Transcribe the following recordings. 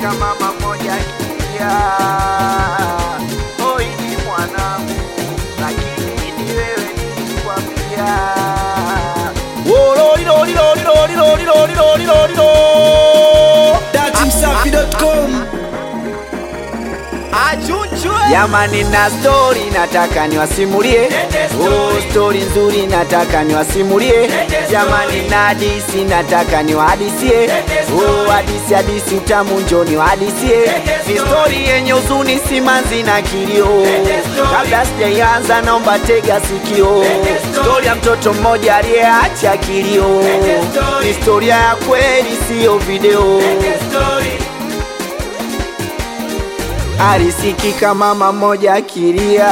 Alisikitika mama mmoja akilia, oi ni mwanangu, lakini ni wewe nilikwambia. datimsafi.com Jamani, na stori nataka niwasimulie, oh, stori nzuri nataka niwasimulie. Jamani, na hadisi nataka niwahadisie, oh, hadisi hadisi utamu njo niwahadisie. Ni stori yenye huzuni, simanzi na kilio. Kabla sijaianza, naomba tega sikio. Stori ya mtoto mmoja aliyeacha kilio, ni historia ya kweli, siyo video. Alisikika mama mmoja akilia,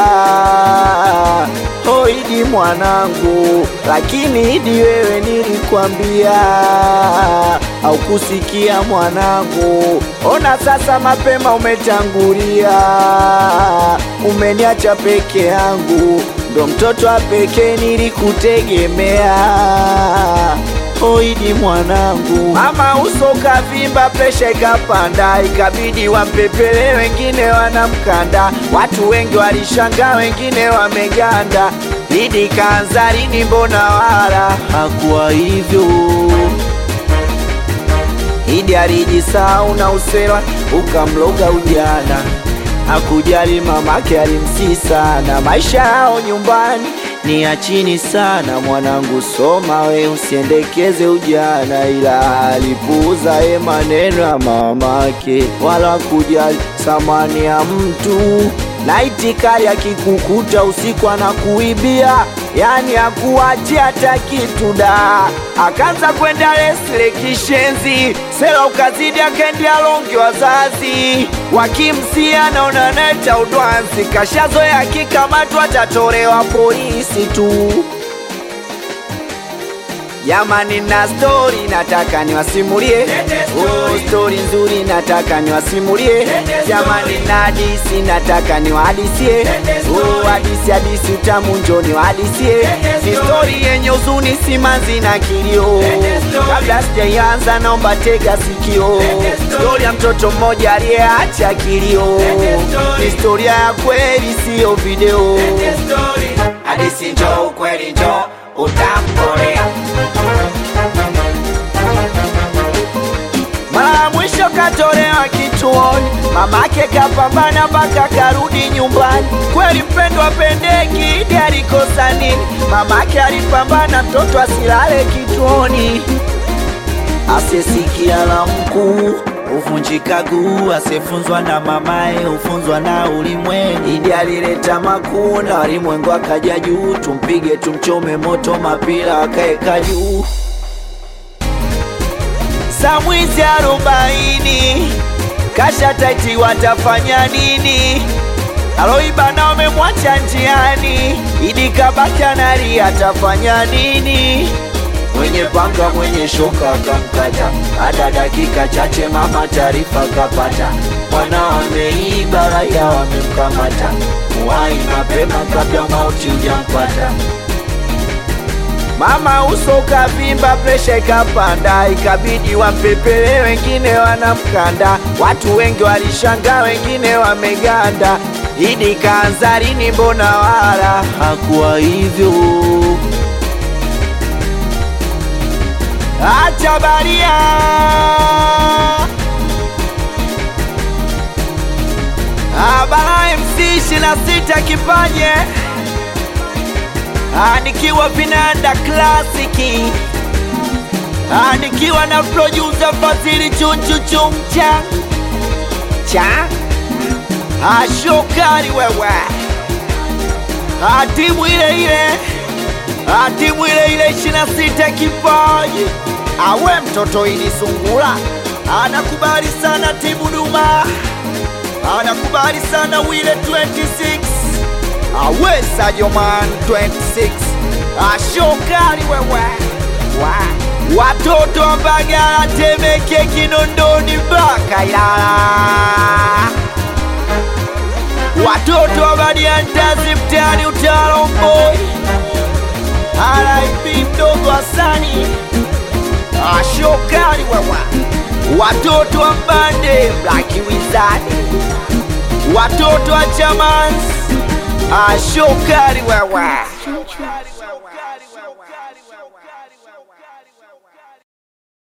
oh Idi mwanangu, lakini Idi wewe nilikwambia, au kusikia mwanangu. Ona sasa mapema umetangulia, umeniacha peke yangu, ndo mtoto wa pekee nilikutegemea. Oidi mwanangu, mama uso kavimba, presha ikapanda, ikabidi wampepele, wengine wanamkanda. Watu wengi walishangaa, wengine wameganda. Idi kaanza lini? Mbona wala hakuwa hivyo? Idi alijisahau na usela ukamloga ujana, hakujali mamake alimsii sana. Maisha yao nyumbani ni ya chini sana. Mwanangu soma we, usiendekeze ujana, ila alipuuza ye maneno ya mamake, wala kujali thamani ya mtu. Laiti kali akikukuta usiku anakuibia, yani akuachia hata kitu da. Akaanza kwenda lesle kishenzi, sela ukazidi, akaendea longi. Wazazi wakimsia naona neta udwanzi, kashazoea akikamatwa atatolewa polisi tu. Jamani, na stori nataka niwasimulie, oh, stori nzuri nataka niwasimulie. Jamani, na hadisi nataka niwahadisie, oh, hadisi hadisi utamu njo niwahadisie. Ni stori yenye huzuni, simanzi na kilio. Kabla sijaianza, naomba tega sikio. Stori ya mtoto mmoja aliyeacha kilio, ni historia ya kweli, siyo video. Hadisi njo, ukweli njo, utamkolea mara ya mwisho katolewa kituoni, mamake kapambana mpaka karudi nyumbani. Kweli mpendwa pendeki, Idi alikosa nini? Mamake alipambana mtoto asilale kituoni, asiyesikia la mkuu huvunjika guu, asiyefunzwa na mamaye hufunzwa na ulimwengu. Idi alileta makuu na walimwengu akaja juu, tumpige tumchome moto, mapira akaeka juu saa mwizi arobaini kasha taiti, watafanya nini? Aloiba na wamemwacha njiani, Idi kabaki analia, atafanya nini? Mwenye panga mwenye shoka akamkata, hata dakika chache mama taarifa kapata, mwana wameiba, raia wamemkamata, muwai mapema kabla mauti hujampata. Mama uso kavimba, presha ikapanda, ikabidi wampepele, wengine wanamkanda. Watu wengi walishangaa, wengine wameganda. Idi kaanza lini? Mbona wala hakuwa hivyo? Acha baria Abara MC 26 kipaje Ah, nikiwa vinanda klasiki Ah, nikiwa na producer Fadhili chunchu chumcha cha Ah, shokari wewe Ah, timu ile ile Ah, timu ile ile 26 kipaji awe mtoto ili sungula anakubali sana timu Duma anakubali sana wile 26 awe Sadio Man 26 ashokali wewe wa watoto wa Mbagala, Temeke, Kinondoni mpaka Ilala, watoto wa Badiantazi mtaani Utawala Mboi, RIP mdogo Hasani ashokali wewe watoto wa mbande Black Wizard, watoto wa Chamans, ashokari wewe